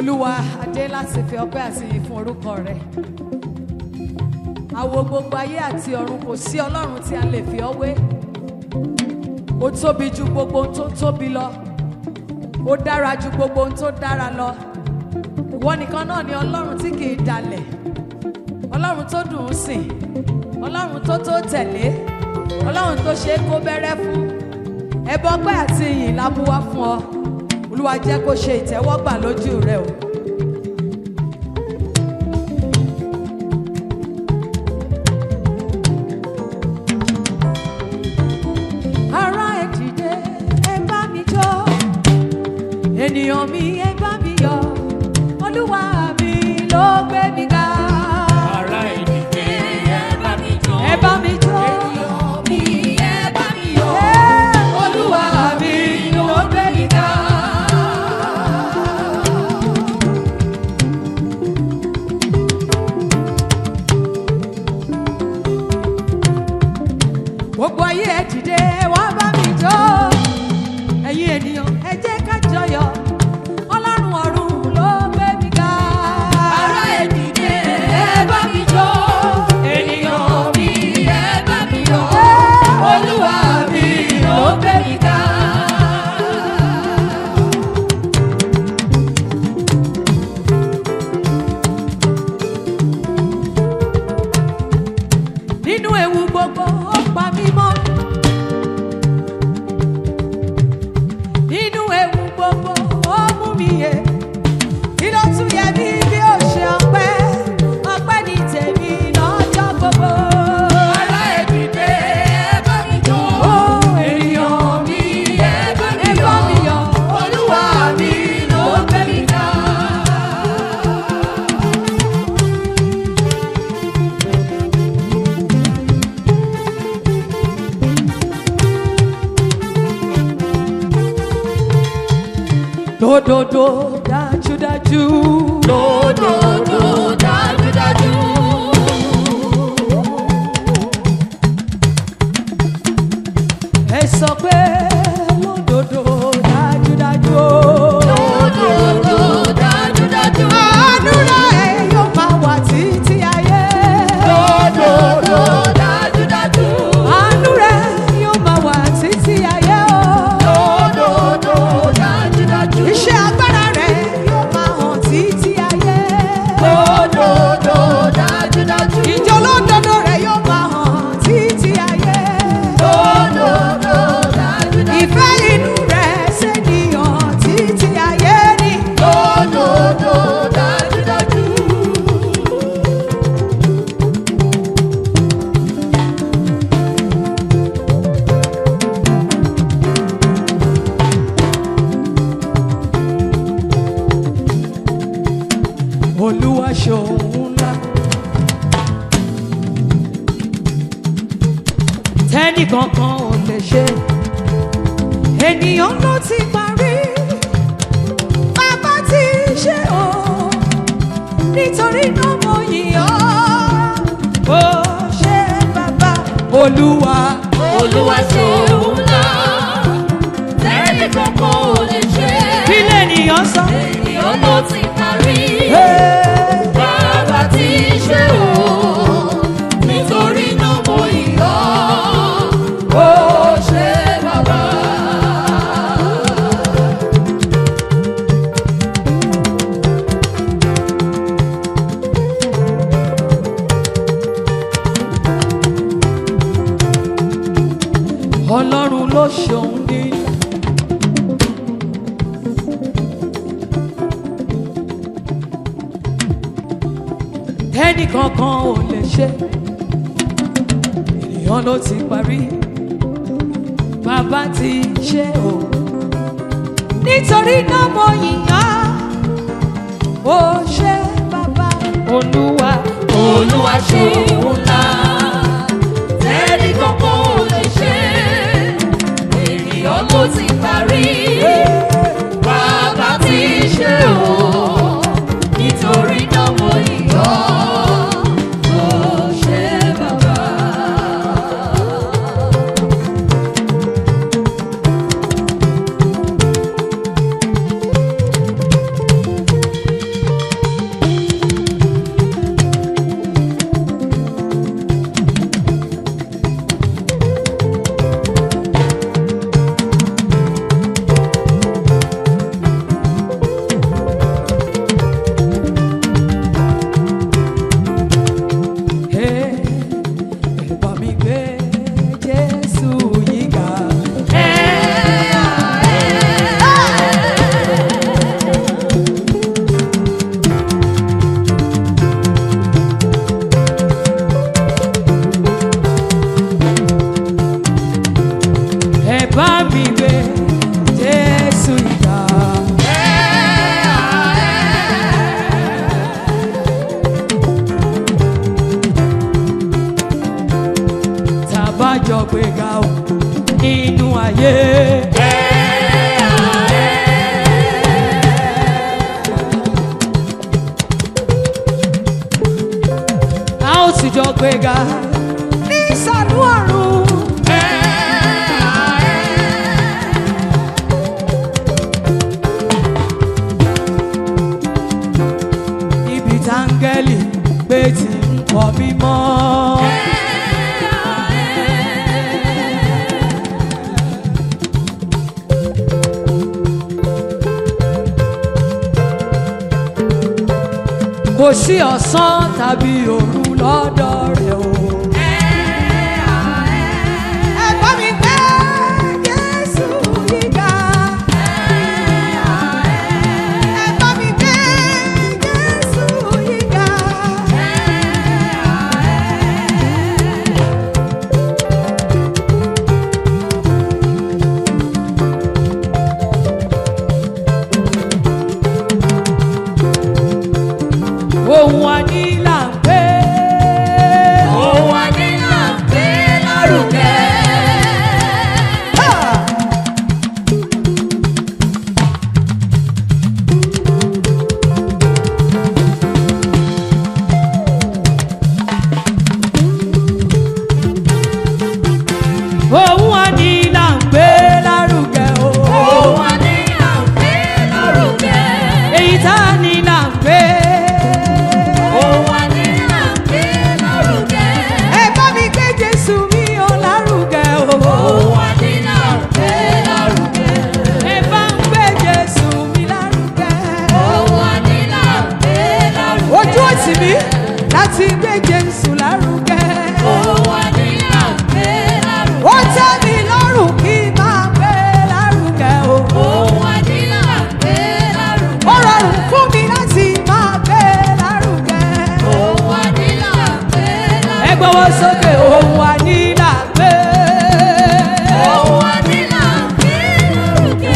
olúwa adé láti fi ọpẹ́ àti ìyìn fún orúkọ rẹ̀ àwo gbogbo ayé àti ọ̀run kò sí ọlọ́run tí a lè fi ọ́ wé ó tóbi ju gbogbo ohun tó tóbi lọ ó dára ju gbogbo ohun tó dára lọ ìwọ nìkan náà ni ọlọ́run tí kì í dalẹ̀ ọlọ́run tó dùn ún sìn ọlọ́run tó tó tẹ̀lé ọlọ́run tó ṣe é kó bẹ́rẹ́ fún ẹbọ ọpẹ́ àti ìyìn la mú wá fún ọ olúwa jẹ́ kó ṣe ìtẹ́wọ́gbà lójú rẹ o. ará ẹ dìde ẹ bá mi jó ènìyàn mi ẹ bá mi yọ̀ olúwa mi ló gbé mi ga. Ará ìdílé ẹ bá mi jó. ẹ bá mi jó. Ènìyàn mi ẹ bá mi yọ̀. Ẹ́, olúwa mi ló gbé mi ga. gbogbo ayé ẹ dìde wá bá mi jó ẹ̀yin ènìyàn ẹ jẹ́ ká jọyọ̀ ọlọ́run ọ̀run ló gbé mi ga. Ará ìdílé ẹ bá mi jó. Ènìyàn mi ẹ bá mi yọ̀. Olúwa mi ló gbé mi ga. nínú ewu gbogbo ó pa mí mọ́. nínú ewu gbogbo ó mú mi yẹ. kí ló tún yẹ mí bí ó ṣe ọpẹ́ ọpẹ́ ní tèmi lọ́jọ́ gbogbo. Ará ìdílé ẹ bá mi jó. Ó, Ènìyàn mi ẹ bá mi ẹ bá mi yọ̀. yọ̀. Olúwa mi ló gbé mi ga. lódodo dájúdájú. Lódodo dájúdájú. ẹ sọ pé lódodo dájúdájú. Lódodo dájúdájú. àdúrà ẹ yóò máa wà títí ayé. Lódodo dájúdájú. àánú rẹ yóò máa wà títí ayé o. Lódodo dájúdájú. iṣẹ́ agbára rẹ yóò máa hàn títí ayé. Lódodo dájúdájú. ìjọ lódodo rẹ yóò máa hàn títí ayé. Lódodo dájúdájú. ìfẹ́ inú rẹ ṣèdíyàn títí ayé ni. Lódodo dájúdájú. olúwa ṣòun ńlá. tẹ́nì kankan ò lè ṣe ènìyàn ló ti parí bàbá ti ṣe o nítorí náà mo yìn ọ́ ó ṣe bàbá olúwa Olúwa ṣeun ńlá. Tẹ́lẹ̀ kankan ò lè ṣe. kí lènìyàn sọ. Ènìyàn ló ti parí. Hey. Bàbá ti ṣe o. Nítorí náà mo yọ̀. Ó ṣe bàbá. ọlọ́run ló ṣòun ní. ẹnì kankan ò lè ṣe ènìyàn ló ti parí bàbá ti ṣe o nítorí náà mo yìnyán ó ṣe bàbá olúwa Olúwa ṣeun ńlá. Tẹ́lẹ̀ kankan ò lè ṣe. Ènìyàn ló ti parí. Bàbá ti ṣe o. Nítorí náà mo yọ̀. Ó ṣe bàbá. gbéga o nínú ayé. a ó sì jọ gbéga ní ìsàlú ọ̀run. ibi táńgẹ́lì gbé ti ń kọ́ mímọ́. kò sí ọ̀sán tàbí òru lọ́dọ̀ rẹ̀ o. ẹ bá mi gbé Jésù yíga. ẹ bá mi gbé Jésù yíga. ohun àní là ń pè é. Ohun adé náà gbé lárugẹ. ohun àní là ń gbé lárugẹ o. Ohun adé náà gbé lárugẹ. èyí tá a ní là ń gbé. Ohun adé náà gbé lárugẹ. ẹ bá mi gbé Jésù mi ò lárugẹ o. Ohun adé náà gbé lárugẹ. ẹ bá ń gbé Jésù mi lárugẹ. Ohun adé náà gbé lárugẹ. ojú òtí mi láti gbé Jésù lárugẹ. Ohun adé náà gbé lárugẹ. ó tẹ́ mi lọ́rùn kí n máa gbé lárugẹ o. Ohun adé náà gbé lárugẹ. ó rọrùn fún mi láti máa gbé lárugẹ. Ohun adé náà gbé lárugẹ. ẹ gbọ́wọ́ sókè ohun àní là ń gbé. Ohun adé náà gbé lárugẹ.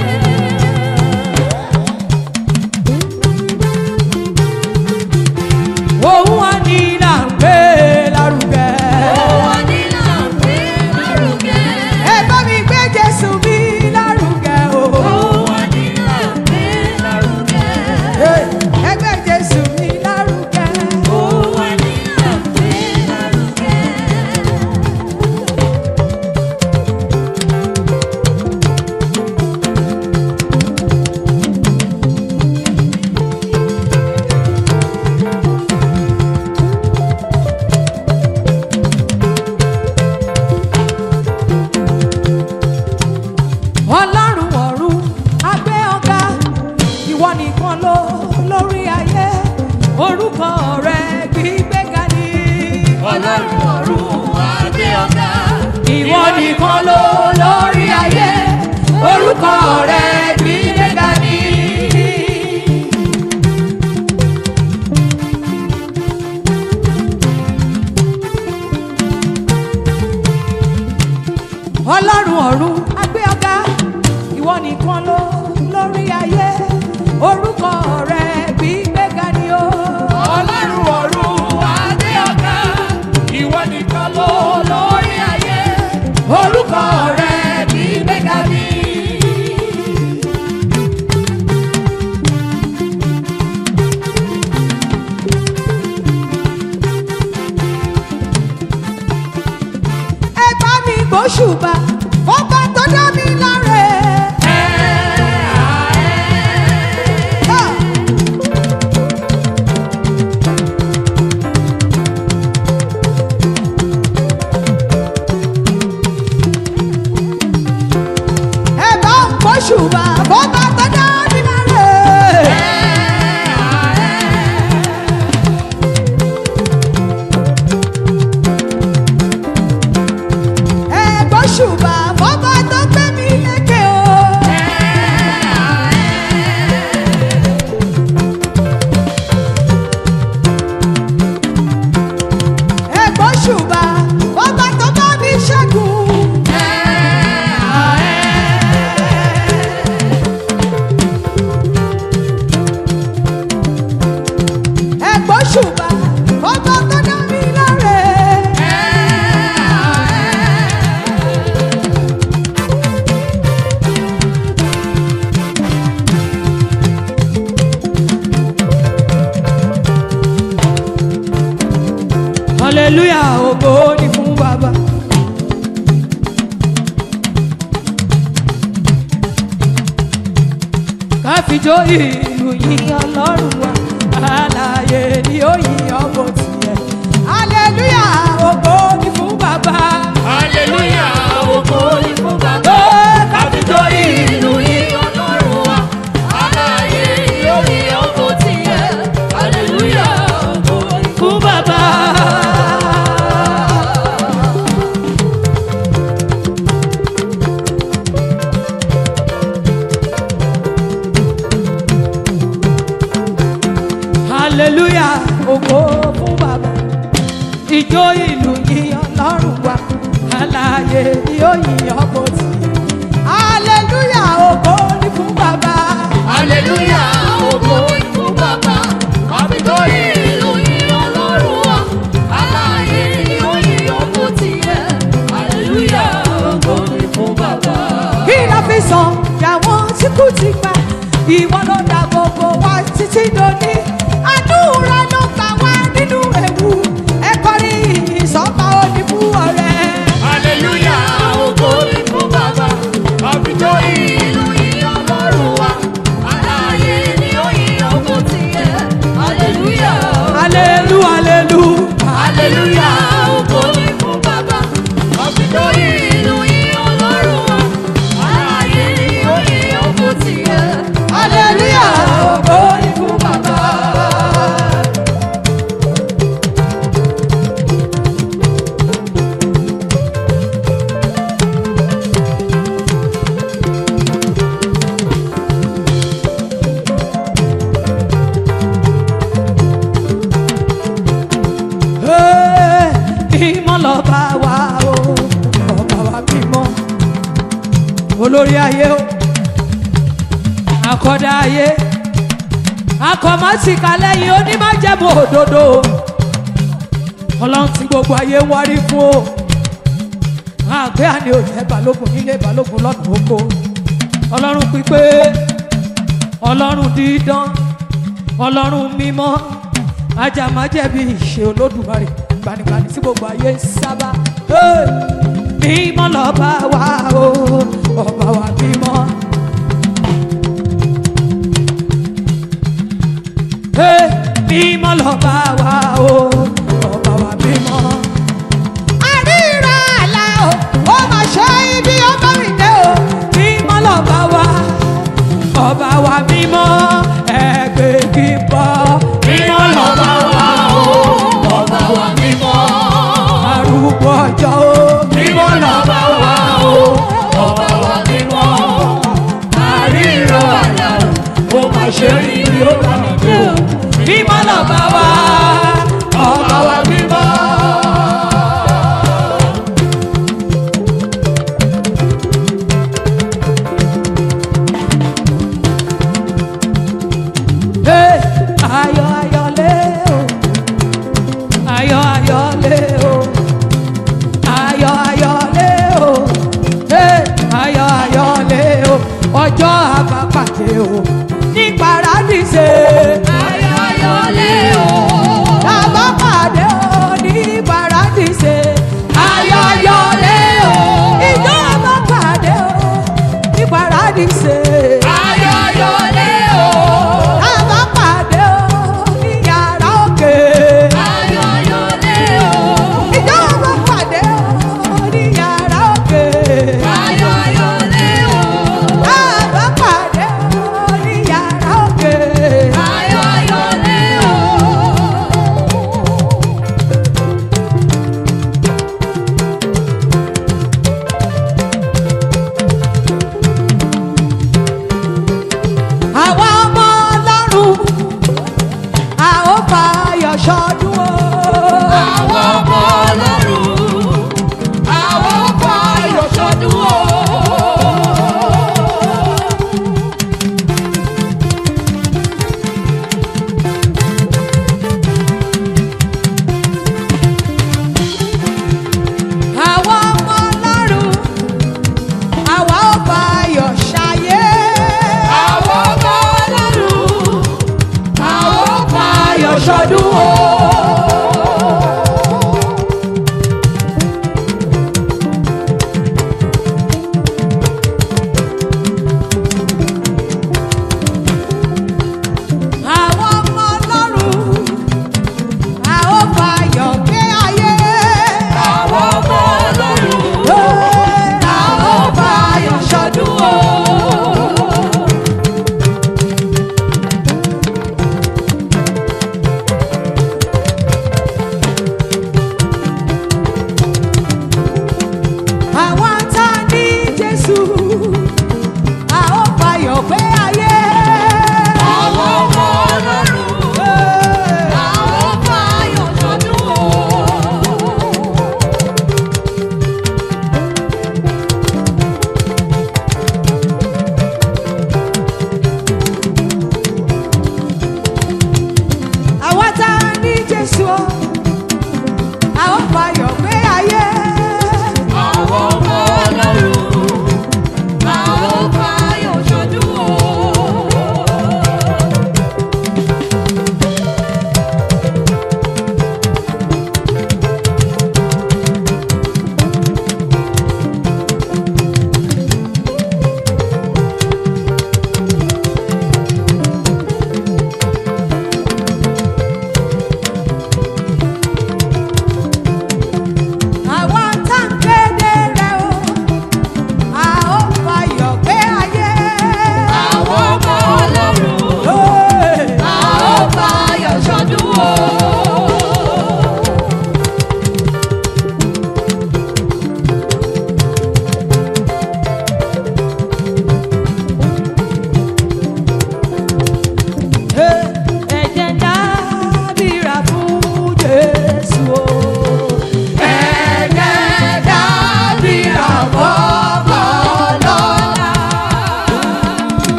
ohun àní là ń gbé lárugẹ. Ohun adé náà gbé lárugẹ. ẹ bá mi gbé Jésù mi lárugẹ o. Ohun adé náà gbé lárugẹ. ẹ gbé Jésù mi lárugẹ. Ohun adé náà gbé lárugẹ. ọlọ́run ọ̀run agbé ọ̀gá ìwọ nìkan ló lórí ayé orúkọ rẹ gbígbéga ni. Ọlọ́run ọ̀run adé ọ̀gá. ìwọ nìkan ló lórí ayé orúkọ rẹ gbígbéga ni. ọlọ́run ọ̀run agbé ọ̀gá ìwọ nìkan ló lórí ayé orúkọ rẹ gbígbéga ni o. Ọlọ́run ọ̀run adé ọ̀gá. Ìwọ nìkan ló lórí ayé. orúkọ rẹ Gbígbéga ni. ẹ bá mi gbóṣùbà fọ́pá tó dá mi láre. Ah! ẹ bá ń gbóṣùbà fọ́pá tó dá mi láre. ẹ gbóṣùbà fọ́pá tó gbé mi hallelujah ògo ni fún bàbá. káfíjó ìlú yìí ọlọ́run wa àlàyé ni ó yí ọmọ tiẹ̀. hallelujah ògo ni fún bàbá. Hallelujah, ògo ni fún bàbá. Káfíńtò ìlú yìí ọlọ́run wa. Aláyé lórí ọkọ̀ tiẹ̀. Hallelujah, ògo ni fún bàbá. hallelujah ògo fún bàbá ìjó ìlú yìí ọlọ́run wa àlàyé ni ó yìn ọkọ̀ tì hallelujah ògo ni fún bàbá. Hallelujah, ògo ni fún bàbá. Káfíńtò ìlú yìí ọlọ́run wa. Aláyé lórí ọkọ̀ tiẹ̀. Hallelujah, ògo ni fún bàbá. kí la fi sàn yàwọn tí kú ti pa ìwọ ló dá gbogbo wa títí dòní àdúrà ló gbà wá nínú ewu ẹ kọrin ìsọpá òní fún ọrẹ. Hallelujah, ògo ni fún bàbá. Káfíńtò ìlú yìí ọlọ́run wa. Aláyé ni ó yí ọkọ̀ tiẹ̀. Hallelujah. alelu alelu Hallelujah, ògo ni fún bàbá. Káfíńtò ìlú yìí ọlọ́run wa. Aláyé ni ó yí ọkọ̀ tiẹ̀. hallelujah ògo ni fún bàbá. Hey, mímọ́ lọ́ba wa o ọba wa mímọ́ olórí ayé o akọ́dá ayé akọ̀mọ́sìkà lẹ́yìn onímọ̀jẹ̀mú òdodo ọlọ́run tí gbogbo ayé ń wárí fún o àgbẹ̀ àní òjẹ́ balógun nílé balógun lọ́nà oko ọlọ́run pípé ọlọ́run dídán ọlọ́run mímọ́ ajàmájẹ̀bi ìṣe olódùmarè gbanigbani tí gbogbo ayé ń sábà Hey! mímọ́ lọ́ba wa o ọba wa mímọ́. Hey! mímọ́ lọ́ba wa o